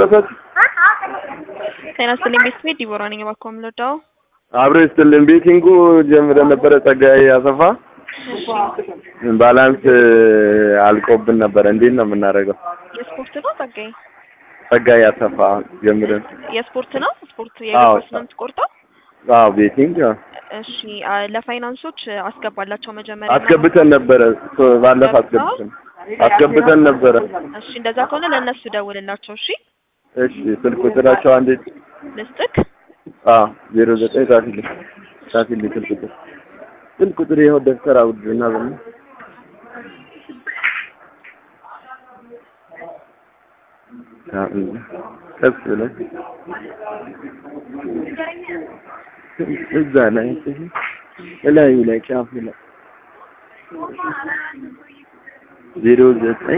ጨረሳችሁ? ጤና ይስጥልኝ ቤተሰቤ ዲቦራ ነኝ። እባክዎ የምንወዳው አብሮ ይስጥልን። ቤቲንጉ ጀምረን ነበረ። ጸጋዬ አሰፋ ባላንስ አልቆብን ነበረ። እንዴት ነው የምናደርገው? የስፖርት ነው ጸጋዬ? ጸጋዬ አሰፋ ጀምረን የስፖርት ነው ስፖርት የእግር ኳስ ነው የምትቆርጠው? አዎ ቤቲንግ አዎ። እሺ አ- ለፋይናንሶች አስገባላቸው መጀመሪያ አስገብተን ነበረ። ሶ- ባለፈው አስገብተን አስገብተን ነበረ። እሺ እንደዛ ከሆነ ለእነሱ ደውልላቸው። እሺ እሺ ስልክ ቁጥራቸው አንዴ ልስጥክ። አዎ ዜሮ ዘጠኝ ጻፊልኝ ጻፊልኝ ስልክ ቁጥር ስልክ ቁጥር ይኸው ደብተር አውድና በል ቀስ ብለህ እዛ ላይ እላዩ ላይ ጫፉ ላይ ዜሮ ዘጠኝ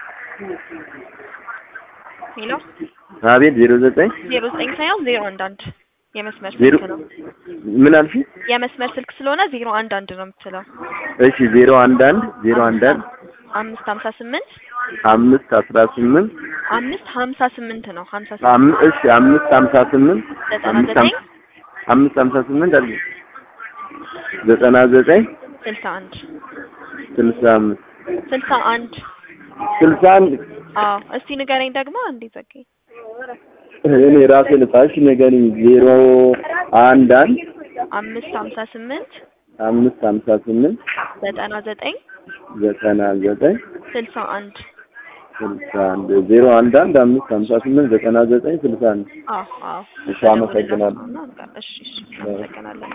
ሄሎ አቤት ዜሮ ዘጠኝ ዜሮ ዘጠኝ ሳይሆን ዜሮ አንድ አንድ የመስመር ዜሮ ስልክ ነው። ምን አልሽ? የመስመር ስልክ ስለሆነ ዜሮ አንድ አንድ ነው የምትለው። እሺ ዜሮ አንድ አንድ ዜሮ አንድ አንድ አምስት ሀምሳ ስምንት አምስት አስራ ስምንት አምስት ሀምሳ ስምንት ነው ሀምሳ አም ስምንት እሺ አምስት ሀምሳ ስምንት ዘጠና አምስት ዘጠኝ ሀም- አምስት ሀምሳ ስምንት አለ ዘጠና ዘጠኝ ስልሳ አንድ ስልሳ አምስት ስልሳ አንድ ስልሳ አንድ አዎ እስቲ ንገረኝ ደግሞ እንዴ ጸጋዬ እኔ ራሴ ልጣሽ ንገሪኝ ዜሮ አንድ አንድ አምስት ሀምሳ ስምንት አምስት ሀምሳ ስምንት ዘጠና ዘጠኝ ዘጠና ዘጠኝ ስልሳ አንድ ስልሳ አንድ ዜሮ አንድ አንድ አምስት ሀምሳ ስምንት ዘጠና ዘጠኝ ስልሳ አንድ አዎ አዎ እሺ አመሰግናለሁ እሺ እሺ አመሰግናለን